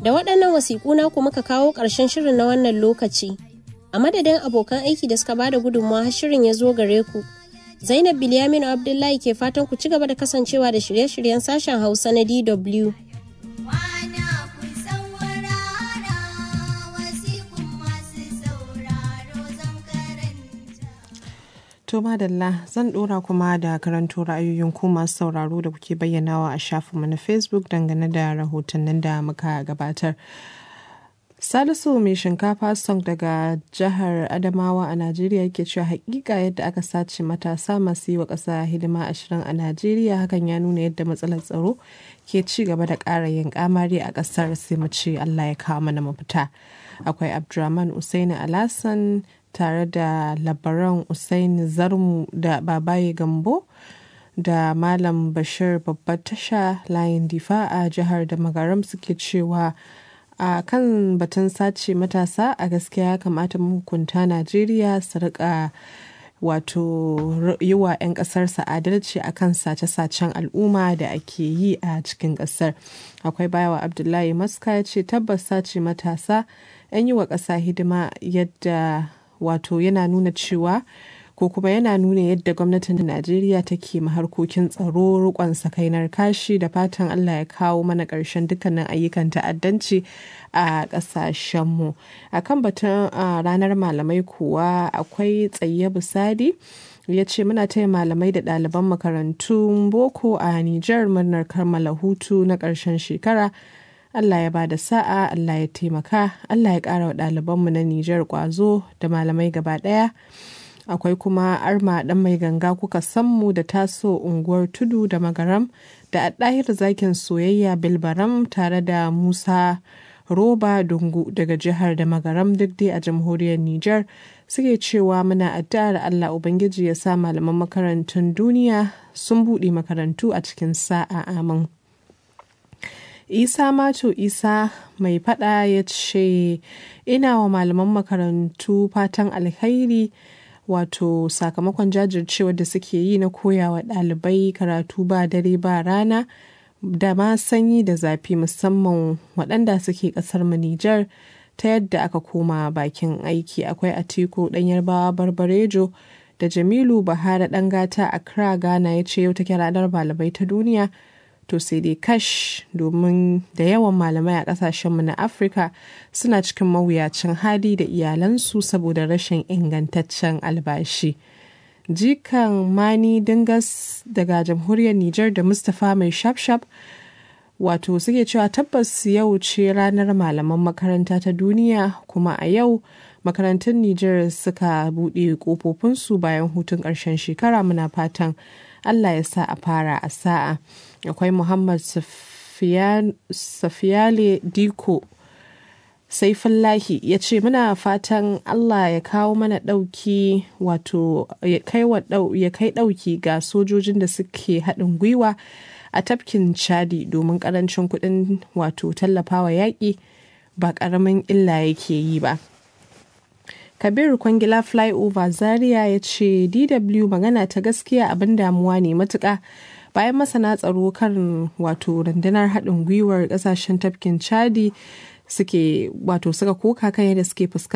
Da waɗannan wasiƙu na ku muka kawo ƙarshen shirin na wannan lokaci. A madadin abokan aiki da suka bada gudunmawa har shirin ya zo gare ku. Zainab Bilyaminu Abdullahi ke fatan ku ci gaba da kasancewa da shirye-shiryen sashen Hausa na DW. To madalla zan dora kuma da karanto ra'ayoyin ku masu sauraro da kuke bayyanawa a shafinmu na Facebook dangane da rahotannin da muka gabatar. Salisu mai shinkafa song daga jihar Adamawa a Najeriya yake cewa hakika yadda aka sace matasa masu yi wa ƙasa hidima ashirin a Najeriya hakan ya nuna yadda matsalar tsaro ke ci gaba da ƙara yin kamari a ƙasar sai mu ce Allah ya kawo mana mafita. Akwai Abdurrahman Usaini Alasan tare da labaran Usaini Zarmu da Babaye Gambo da Malam Bashir babbar tasha layin difa a jihar da magaram suke cewa a kan batun sace matasa a gaskiya ya kamata mahukunta Najeriya su rika wato yi wa 'yan ƙasarsa adalci a kan sace-sacen al'umma da ake yi a cikin ƙasar akwai bayawa abdullahi maska ya ce tabbas sace matasa 'yan yi wa ƙasa hidima yadda wato yana nuna cewa ko kuma yana nuna yadda gwamnatin najeriya take harkokin tsaro rikon sakainar kashi da fatan allah ya kawo mana ƙarshen dukkanin ayyukan ta'addanci a ƙasashenmu a kan batun ranar malamai kuwa akwai tsaye busadi ya ce muna taya malamai da ɗaliban makarantun boko a nijar murnar kammala hutu na ƙarshen shekara Allah ya bada sa'a, Allah ya taimaka, Allah ya ƙara wa ɗalibanmu na Nijar ƙwazo da malamai gaba ɗaya. Akwai kuma arma ɗan mai ganga kuka sammu da taso unguwar tudu da magaram da ɗahir zakin soyayya bilbaram tare da Musa Roba Dungu daga jihar da magaram duk dai a jamhuriyar Nijar suke cewa muna addu'ar Allah Ubangiji ya sa malaman makarantun duniya sun buɗe makarantu a cikin sa'a amin. isa mato isa mai fada ya ce ina wa malaman makarantu fatan alkhairi wato sakamakon jajircewar da suke yi na koyawa ɗalibai karatu ba dare ba rana da ma sanyi da zafi musamman waɗanda suke ƙasar mu Nijar ta yadda aka koma bakin aiki akwai atiku ɗan yarbawa barbarejo da jamilu bahara ɗan gata a kira ghana ya ce yau take ranar malamai ta duniya to sai dai kash domin da yawan malamai a kasashenmu na afirka suna cikin mawuyacin hali da iyalansu saboda rashin ingantaccen albashi jikan mani dingas daga jamhuriyar niger da mustapha mai shafshaf wato suke cewa tabbas yau ce ranar malaman makaranta ta duniya kuma a yau makarantun niger suka buɗe ƙofofinsu bayan hutun ƙarshen shekara muna fatan allah ya sa a fara a sa'a akwai muhammad safiyale diko saifullahi ya ce muna fatan allah ya kawo mana ɗauki wato ya kai ɗauki ga sojojin da suke haɗin gwiwa a tafkin chadi domin ƙarancin kuɗin wato tallafawa yaƙi ba ƙaramin illa yake yi ba kabiru kwangila flyover zaria ya ce dw magana ta gaskiya abin damuwa ne matuƙa bayan masana tsaro kan wato rundunar haɗin gwiwar ƙasashen tafkin chadi suke wato suka koka kan yadda suke fuskanta